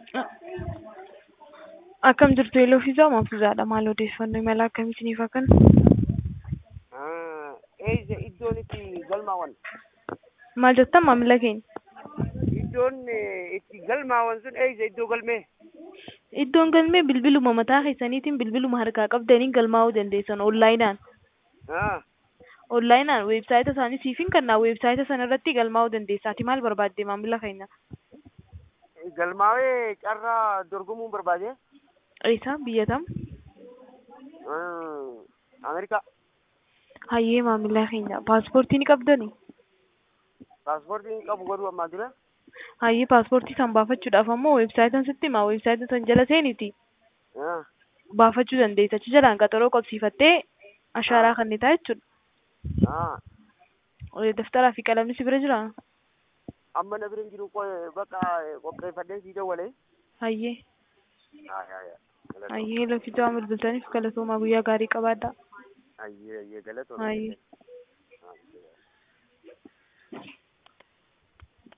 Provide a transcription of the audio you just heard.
Akkam jirtu Eeloo fi Zaamaa Fuuzaadha. Maal odeeffannoo imala akkamiitiiniif akkan? Eeyisa iddoon itti galmaawwan Maal jettan maamila keenya? iddoon eh, itti galmaawwan sun eeyisa iddoo galmee Iddoon galmee bilbiluma mataa keessaniitiin bilbiluma harkaa qabdaniin galmaa'uu dandeessan onlaayinaan. Ah, Onlaayinaan weebsaayita isaanii siifin kannaa weebsaayita sana irratti galmaa'uu dandeessaati. Maal barbaadde maamila keenya? galmaawee carraa dorgomuun barbaade Eessa biyya tam? Ah, Ameerikaa Hayyee maamila keenya paaspoortii ni qabdanii? paaspoortiin qabu godhu ammaa dura Hayyee paaspoortii san baafachuudhaaf ammoo weebsaayitan sitti himaa weebsaayita san jala seeniiti Ah, baafachuu dandeessa. Achi jalaan qaxaroo qabsiifattee ashaaraa kennitaa jechuudha. ah. Eh, Daftaraa fi qalamni si bira jiraa? amma na bira hin jiru qo- bakka qopheeffadhee sii dawwalee Hayyee. Ah, yaa, yaa. Galatooma. Hayyee lafituu bilbiltaniif galatoomaa guyyaa gaarii qabaadhaa. Ayyee, ayyee, galatooma. Hayyee.